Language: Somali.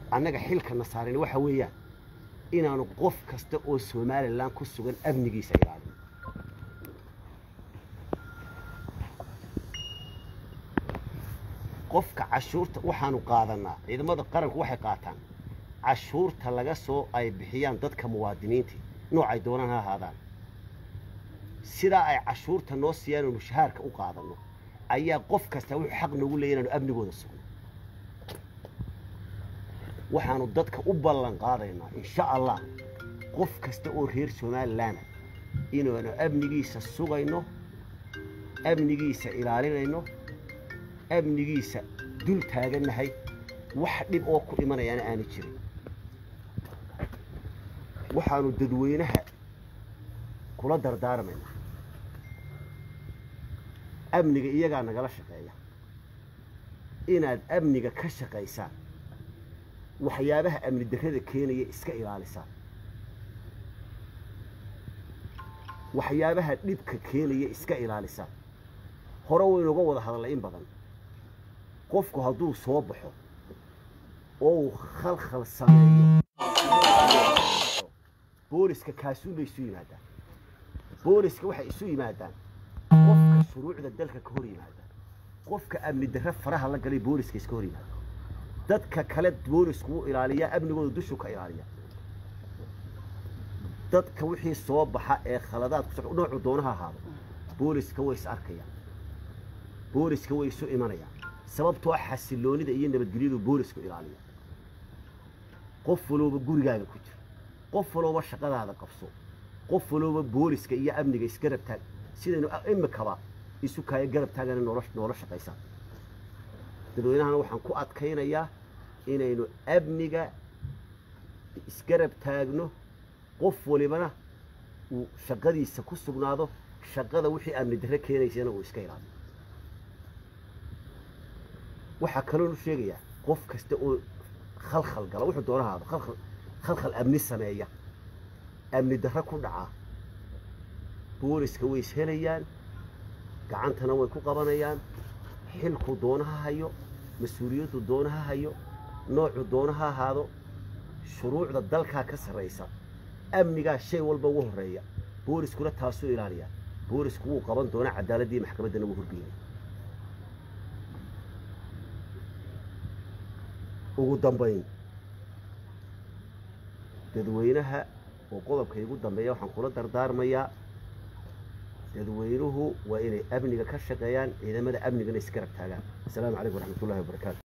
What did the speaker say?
annaga xilkana saaran waxa weeyaan inaanu qof kasta oo somalilan ku sugan amnigiisa ilaalin qofka cashuurta waxaanu qaadanaa ciidamada qaranku waxay qaataan cashuurta laga soo ay bixiyaan dadka muwaadiniinta noocay doonaan ha ahaadaan sidaa ay cashuurta noo siiyaan oo mushahaarka u qaadanno ayaa qof kasta wuxuu xaq noogu leeya inaanu amnigooda sugno waxaanu dadka u ballan qaadaynaa insha allah qof kasta oo reer somalilaana inaanu amnigiisa sugayno amnigiisa ilaalinayno amnigiisa dul taagannahay wax dhib oo ku dhimanayaana aanu jirin waxaanu dadweynaha kula dardaarmaynaa amniga iyagaa nagala shaqeeya inaad amniga ka shaqaysaan waxyaabaha amni darrada keenaya iska ilaalisaan waxyaabaha dhibka keenaya iska ilaalisaan hore waynuga wada hadallay in badan qofku hadduu soo baxo oo uu khalkhal sameeyo booliska kaasuun bay isu yimaadaan booliska waxay isu yimaadaan qofka shuruucda dalka ka hor yimaada qofka amni darre faraha la galay booliska iska hor yimaada dadka kale boolisku wuu ilaaliyaa amnigooda dushuu ka ilaaliya dadka wixii soo baxa ee khaladaad ku soco noocu doonaha ahaado booliska way is arkayaan booliska way isu imanayaan sababtoo xasiloonida iyo nabadgelyadu boolisku ilaaliya qof walooba gurigaaga ku jira qof walooba shaqadaada qabso qof walooba booliska iyo amniga isgarab taag sidaynu imikaba isu kaaya garab taagana noola noola shaqaysaan dadweynahana waxaan ku adkaynayaa inaynu amniga isgarab taagno qof walibana uu shaqadiisa ku sugnaado shaqada wixii amni darre keenaysana uu iska ilaaliyo waxaa kaloonu sheegayaa qof kasta oo khalkhal gala wuxuu doona haado khalkhal khalkhal amni sameeya amni darre ku dhaca booliska way is helayaan gacantana way ku qabanayaan xilku doonaha hayo mas-uuliyaddu doonaha hayo noocu doonaha ahaado shuruucda dalkaa ka sarraysa amnigaa shay walba ugu horreeya booliskuna taasuu ilaaliyaa boolisku wuu qaban doonaa cadaaladdiiyo maxkamaddana wuu horgeynay ugu dambayn dadweynaha oo qodobka igu dambeeya waxaan kula dardaarmayaa dadweynuhu waa inay amniga ka shaqeeyaan ciidamada amnigana isgarab taagaan asalaamu calaykum waraxmatullahi wabarakaatu